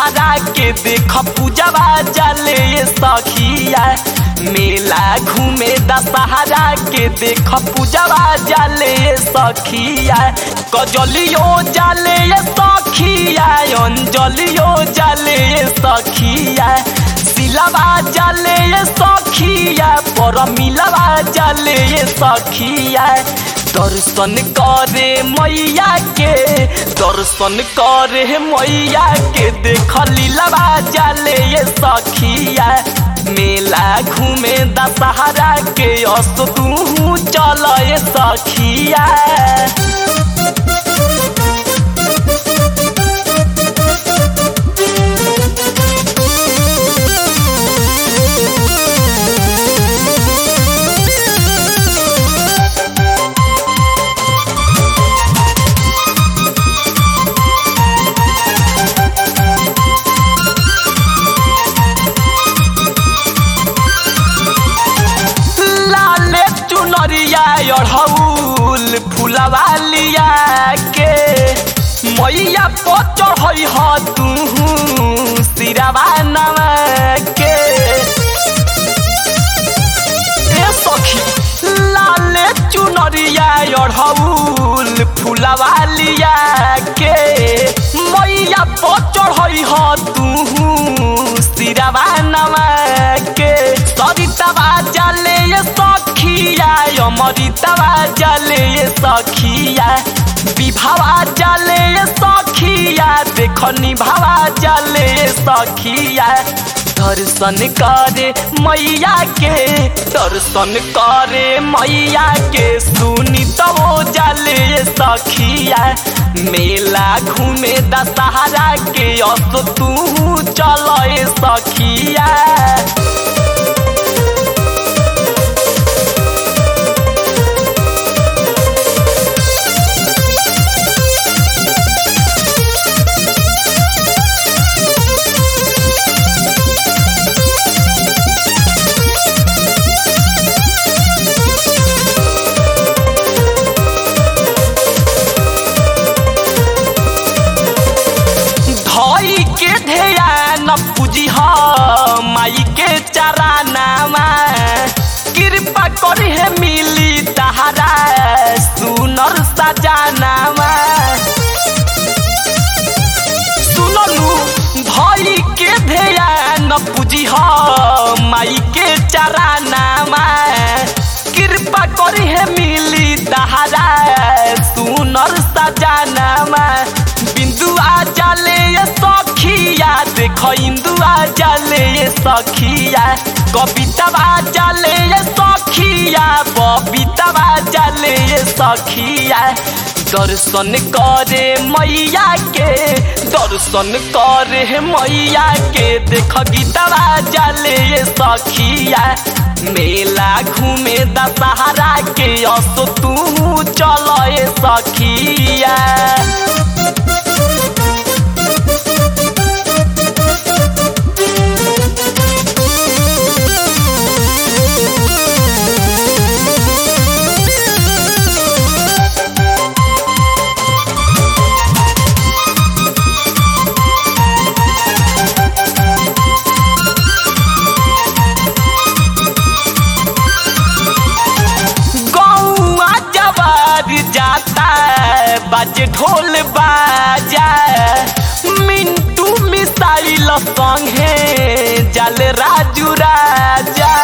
दशहरा के देख पूजवा जले सखिया मेला घूमे दशहरा के देख पूजवा जले सखिया कजलियो जले सखिया अंजलियो जले सखिया सिलवा जले सखिया पर मिलवा जले सखिया दर्शन करे मैया के दर्शन करे मैया के देख लीलवा जले सखिया मेला घूमे दशहरा के अस तू चल सखिया लाले चुनरिया अढ़ौल फुलवा लिया के मैया को चढ़ई ह तू सिरवा नवा के ए सखी लाले चुनरिया अढ़ौल फुलवा लिया के मैया को चढ़ई ह तू सिरवा नवा के सरितवा जले सखिया अमृतवा जले सखिया विभावा जले सखिया देख निभावा जले सखिया दर्शन करे मैया के दर्शन करे मैया के सुनी तो जले सखिया मेला घूमे दशहरा के अस तू चल सखिया धई के ध्यान पूजी माई के चरानामा कृपा करी है मिली तहरा सुनर सजानामा सुनलू धई के ध्यान पूजी माई के चरानामा कृपा करी है मिली तहरा सुनर सजानामा बिंदुआ जले सखिया देख इंदुआ जले सखिया कवितवा जले सखिया बबीतवा जले सखिया दर्शन करे मैया के दर्शन करे मैया के देख गीतवा जले सखिया मेला घूमे दशहरा के अस तू चल सखिया गौआ जवार जाता बाजे ढोल बाजा मिंटू मिसाइल संगे जल राजू राजा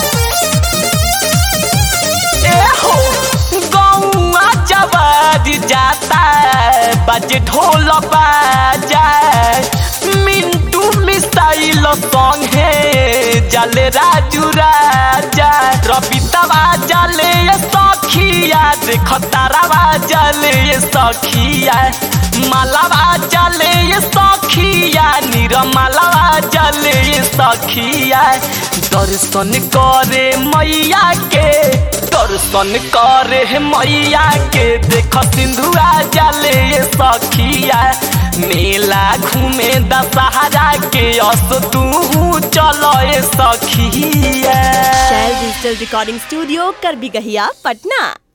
ए हो गौआ जवार जाता बाजे ढोल बाजा मिंटू मिसाइल संगे जल राजू राजा रबितवा जले सखिया देख तारावा जले सखिया मालावा जले सखिया निरमालावा जले सखिया दर्शन करे मैया के दर्शन करे मैया के देख सिंधुआ जले सखिया मेला घूमे दशहरा के अस तू चल सखिया शैल डिजिटल रिकॉर्डिंग स्टूडियो कर भी गहिया पटना